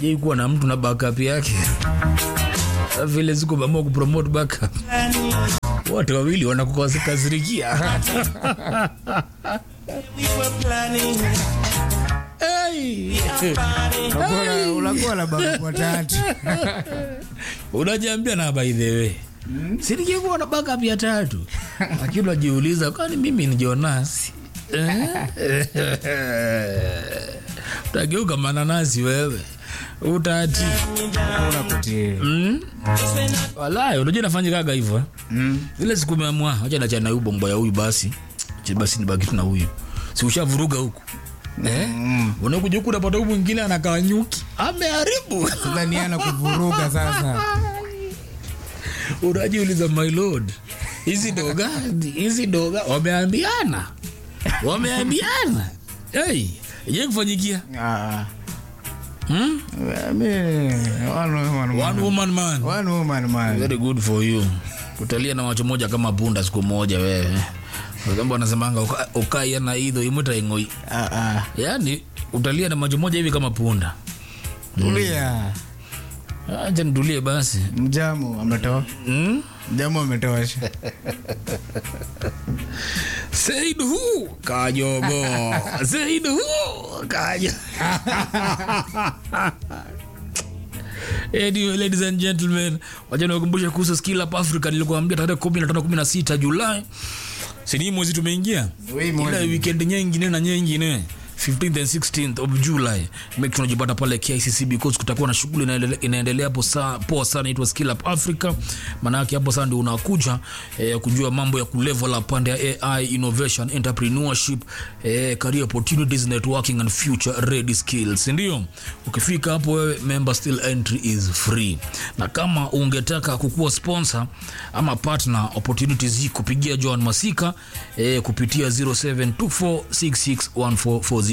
ujai kuwa na mtu na backup yake vile siku mamua kupromote backup wote wawili wanakukasirikia hey. Unakuwa- unakuwa na babu watatu unajiambia na by the way sirikia kuwa na backup ya tatu lakini unajiuliza kwani mimi ni Jonas Eh? utageuka mananasi wewe utati unakutia mm? Walai, unajua nafanyikaga hivyo eh? Mm. ile siku meamua wacha nachana huyu bombo ya huyu basi Acha basi nibaki tu na huyu si ushavuruga huku eh? unakuja huku unapata huyu mwingine anakaa nyuki ameharibu sasa ni ana kuvuruga sasa unajiuliza my lord hizi doga hizi doga wameambiana wameambiana hey, je kufanyikia Ah, hmm? mi- one woman one man. woman man One woman man. very good for you utalia na macho moja kama punda siku moja wewe kamba wanasemanga uka- ukai na idho imwita ing'oi Ah, ah. yaani utalia na macho moja hivi kama punda tulia acha nitulie basi mjamu ametoa hmm? mjamu ametosha Said who? Kajogo. Said who? Kajo. Anyway, ladies and gentlemen, wacha niwakumbushe kuhusu Skill Up Africa nilikuambia tarehe 15 16 Julai. Si ni mwezi tumeingia? Hii mwezi. Ile weekend nyingine na nyingine 15th and 16th of July. Make sure unajipata pale KICC because kutakuwa na shughuli inaendele- inaendelea hapo saa poa sana inaitwa Skill Up Africa. Maana yake hapo sasa ndio unakuja eh, kujua mambo ya kulevel up pande ya AI innovation, entrepreneurship, eh, career opportunities, networking and future ready skills. Ndio. Ukifika hapo wewe member still entry is free. Na kama ungetaka kukuwa sponsor ama partner opportunities hii kupigia Joan Masika eh, kupitia 0724661440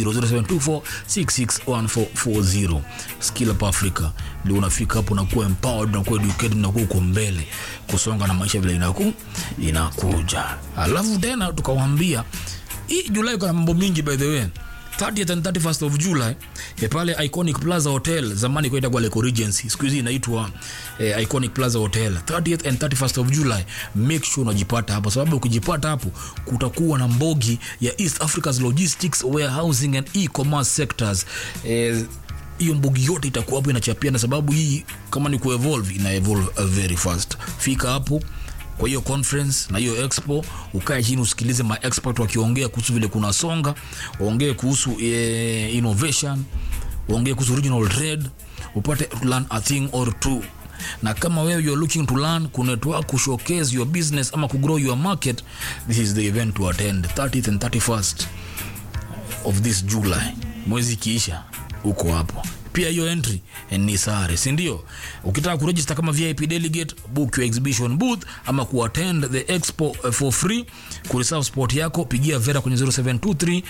0724661440 Skill Up Africa ndio unafika hapo unakuwa empowered unakuwa educated unakuwa uko mbele kusonga na maisha vile inaku inakuja alafu tena tukawambia hii Julai kuna mambo mingi by the way 30th and 31st of July eh, pale Iconic Plaza Hotel zamani kwa itakuwa Leko Regency siku hizi inaitwa eh, Iconic Plaza Hotel 30th and 31st of July make sure unajipata hapo sababu ukijipata hapo kutakuwa na mbogi ya East Africa's logistics warehousing and e-commerce sectors eh, hiyo mbugi yote itakuwa hapo inachapiana sababu hii kama ni kuevolve ina evolve uh, very fast fika hapo kwa hiyo conference na hiyo expo ukae chini usikilize ma expert wakiongea kuhusu vile kuna songa waongee kuhusu eh, innovation waongee kuhusu regional trade upate to learn a thing or two na kama wewe you're looking to learn kunetwork kushowcase your business ama kugrow your market this is the event to attend 30th and 31st of this July, mwezi ikiisha uko hapo. Pia hiyo entry eh, ni sare, si ndio? Ukitaka kuregister kama VIP delegate, book your exhibition booth ama kuattend the expo eh, for free, kureserve spot yako, pigia Vera kwenye 0723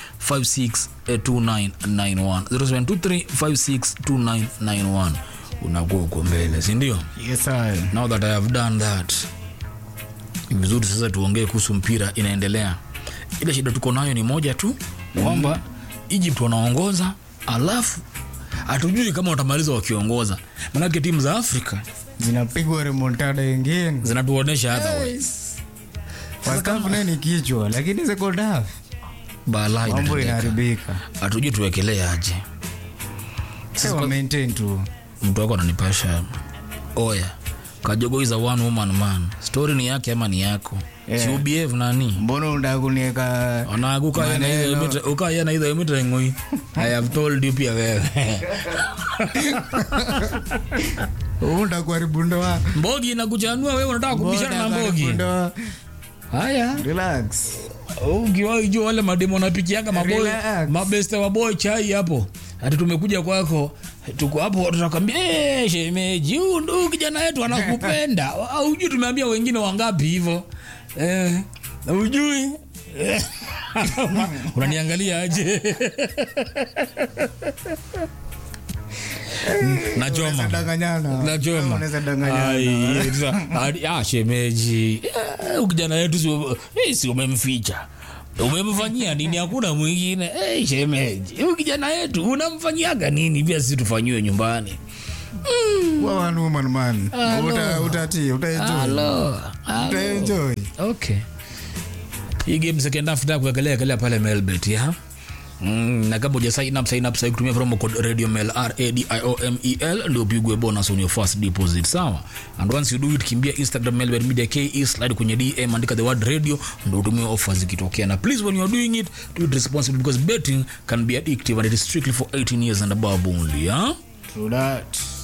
562991 0723 562991 unakuwa uko mbele, si ndio? Yes, sir. now that I have done that ni vizuri sasa tuongee kuhusu mpira inaendelea ile shida tuko nayo ni moja tu kwamba egypt wanaongoza alafu hatujui kama watamaliza wakiongoza manake timu za afrika zinapigwa remontada ingine zinatuonyesha otherwise First half naye ni kichwa lakini second half balaa mambo inatendeka. inaharibika hatujui tuwekelee aje Sasa wa maintain tu mtu wako ananipasha oya kajogo is a one woman man story ni yake ama ni yako Yeah. si ubehave nani mbona unataka kunieka Maneno. ukayana idha imita ngoi i have told you pia wewe unataka kuharibu ndoa mbogi inakuchanua wewe unataka kubishana na Mbona mbogi kuharibu ndoa? haya relax ukiwaijua wale mademo napikianga maboy Relax. mabeste wa boy chai hapo hati tumekuja kwako tuko hapo tutakwambia hey, shemeji huyu ndio kijana wetu anakupenda ujui tumeambia wengine wangapi hivyo eh, ujui unaniangalia aje nachoma Unaweza danganyana. nachoma Unaweza danganyana. Ai, sasa, hadi- ah, shemeji Eh, kijana yetu si- eh, si umemficha umemfanyia nini hakuna mwingine hey, shemeji huyu kijana yetu unamfanyiaga nini pia sisi tufanyiwe nyumbani Wa one woman man. Hello. Uta utatii, utaenjoy. Halo, halo. Utaenjoy. okay hii game second half nataka kuangalia angalia pale melbet ya Mm, na kama uja sign up sign up sasa kutumia promo code radio mel r a d i o m e l ndio upigwe bonus on your first deposit sawa and once you do it kimbia instagram melbet media ke slide kwenye dm andika the word radio ndio utumie offers zikitokea na please when you are doing it do it responsibly because betting can be addictive and it is strictly for 18 years and above only yeah? True that.